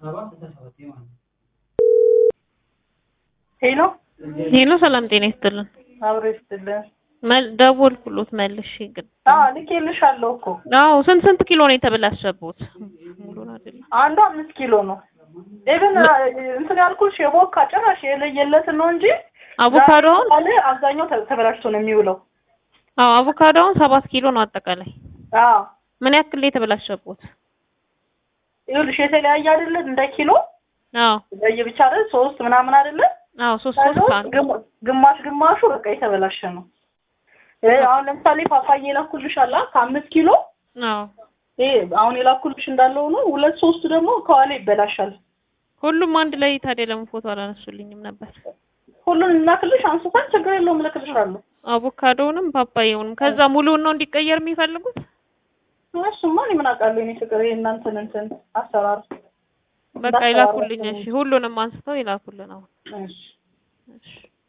ሄሎ ሄሎ ሰላም ጤና ይስጥልን። አብሮ ይስጥልን። መል- ደወልኩሎት መልሼ ግን አዎ ልኬልሻለሁ እኮ አዎ ስንት ስንት ኪሎ ነው የተበላሸቦት? ሙሉን አይደለም። አንዱ አምስት ኪሎ ነው። ኢቭን እንትን ያልኩሽ የቦካ ጭራሽ የለየለትን ነው እንጂ አቮካዶውን ዛሬ አብዛኛው ተ- ተበላሽቶ ነው የሚውለው። አዎ አቮካዶውን ሰባት ኪሎ ነው አጠቃላይ። አዎ ምን ያክል ነው የተበላሸቦት? ይኸውልሽ የተለያየ አይደለ እንደ ኪሎ አዎ ለየብቻ አይደል ሶስት ምናምን አይደለ አዎ ሶስት ሶስት ከዛ አንድ ግማ- ግማሽ ግማሹ በቃ የተበላሸ ነው። እ አሁን ለምሳሌ ፓፓዬ የላኩልሽ አላ ከአምስት ኪሎ አዎ ይሄ አሁን የላኩልሽ እንዳለው ነው። ሁለት ሶስቱ ደግሞ ከኋላ ይበላሻል። ሁሉም አንድ ላይ ታዲያ ለምን ፎቶ አላነሱልኝም ነበር? ሁሉን እናክልሽ አንስተን ችግር የለውም እልክልሻለሁ። አቮካዶውንም ፓፓያውንም ከዛ ሙሉውን ነው እንዲቀየር የሚፈልጉት? እሱማ እኔ ምን አውቃለሁ የእኔ ፍቅር ይሄ እናንተን እንትን አሰራር በቃ ይላኩልኝ። እሺ ሁሉንም አንስተው ይላኩልን አሁን። እሺ እሺ